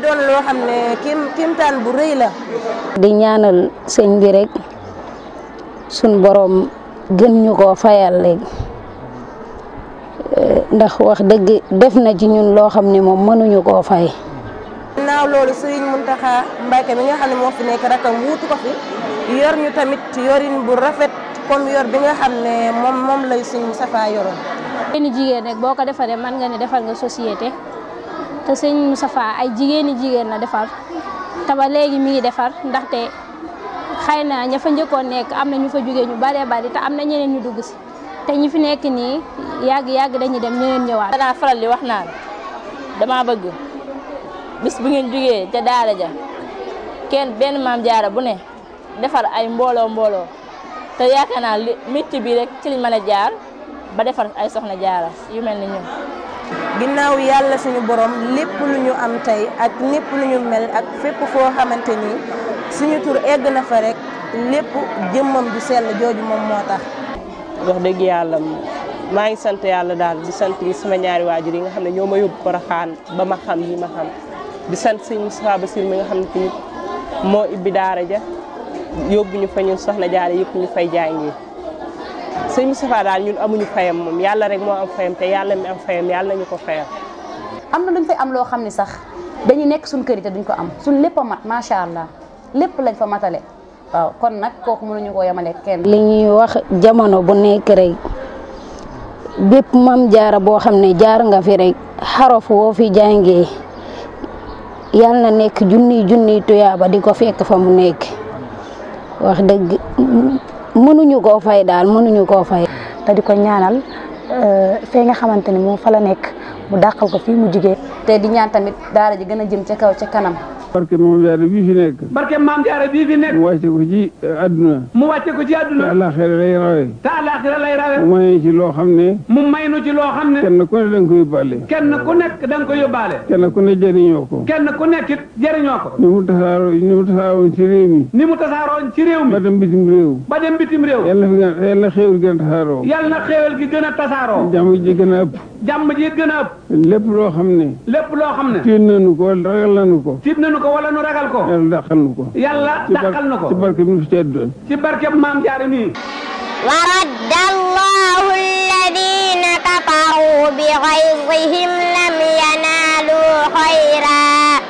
doon loo xam ne kim kimtaan bu rëy la. di ñaanal sëñ bi rek suñ borom gën ñu koo fayal léegi ndax wax dëgg def na ci ñun loo xam ne moom mënuñu koo fay. ginnaaw loolu Serigne Mountakha Mbacké mi nga xam ne moo fi nekk rakam wuutu ko fi yor ñu tamit yorin bu rafet comme yor bi nga xam ne moom moom lay Serigne Moustapha yoroon. jigéeni jigéen rek boo ko defaree mën nga ne defal nga société te sëñ Moustapha ay jigéeni jigéen la defar te ba léegi mi ngi defar ndaxte xëy na ña fa njëkkoon nekk am na ñu fa jógee ñu baree bari te am na ñeneen ñu dugg si te ñi fi nekk nii yàgg yàgg dañuy dem ñeneen ñëwaat. danaa faral di wax naan dama bëgg bis bu ngeen jógee ca daara ja kenn benn maam jaara bu ne defar ay mbooloo mbooloo te yaakaar naa li métti bi rek ci liñ mën a jaar ba defar ay soxna jaara yu mel ni ñun. ginnaaw yàlla suñu borom lépp lu ñu am tey ak lépp lu ñu mel ak fépp foo xamante ni suñu tur egg na fa rek lépp jëmmam ju sell jooju moom moo tax. wax dëgg yàlla maa ngi sant yàlla daal di sant sama ñaari waajur yi nga xam ne ñoo ma yóbbu Porokhane ba ma xam yi ma xam di sant sëñ Moustapha Bassir mi nga xam ne tamit moo ibbi daara ja yóbbu ñu fa ñun soxna jaara yëpp ñu fay jàngi sëñ Moustapha daal ñun amuñu fayam moom yàlla rek moo am fayam te yàlla mi am fayam yàlla nañu ko fayam. am na luñ fay am loo xam ne sax dañuy nekk suñ kër yi te duñ ko am suñ lépp a mat macha allah lépp lañ fa matale waaw kon nag kooku mënuñu koo yemale kenn. li ñuy wax jamono bu nekk rek bépp mam jaara boo xam ne jaar nga fi rek xarof woo fi jàngee yal na nekk junniy junniy tuyaaba di ko fekk fa mu nekk wax dëgg mënuñu koo fay daal mënuñu koo fay. te di ko ñaanal fee nga xamante ni moom fa la nekk mu dàqal ko fii mu jigee te di ñaan tamit daara ji gën a jëm ca kaw ca kanam. barke maam jaara bii fi nekk barke maam jaara bii fi nekk mu wàcce ko ci àdduna mu wàcce ko ci te àdduna àllaaxira lay rawe te àllaaxira lay rawe mu may ci loo xam ne mu may nu ci loo xam ne kenn ku ne da nga ko yóbbaale kenn ku nekk da nga ko yóbbaale kenn ku ne jëriñoo ko kenn ku nekk it jëriñoo ko ni mu tasaaroo ni mu tasaaroon ci réew mi ni mu tasaaroon ci réew ba mi dem bitim réew ba dem bitim réew yàlla fi gën yàlla xéewul gën a tasaaroo yal na xéewal gi gën a tasaaroo jàmm ji gën a ëpp jàmm ji gën a ëpp lépp loo xam ne lépp loo xam ne tiit nañu ko wala ragal nañu ko tiit nañu ko wala nu ragal ko yàlla dàqal nu ko yàlla ci bar- dàqal na ko ci barke bi mu fi tedd doon ci barke maam jaara nii ورد الله الذين كفروا بغيظهم لم ينالوا خيرا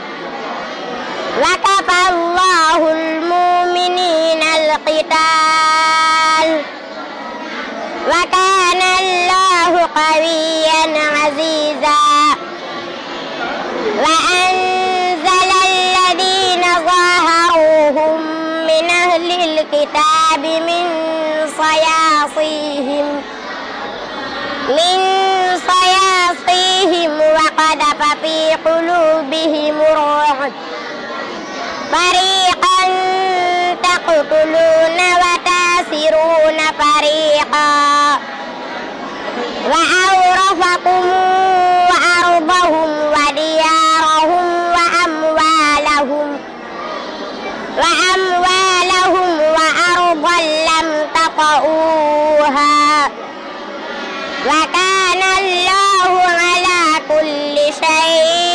وكفى الله المؤمنين القتال وكان الله قويا عزيزا وأنزل الذين ظاهروهم من أهل الكتاب من صياصيهم من صياصيهم وقذف في قلوبهم الرعب فريقا تقتلون وتاسرون فريقا وأورثكم أرضهم وديارهم وأموالهم وأموالهم وأرضا لم تطئوها وكان الله على كل شيء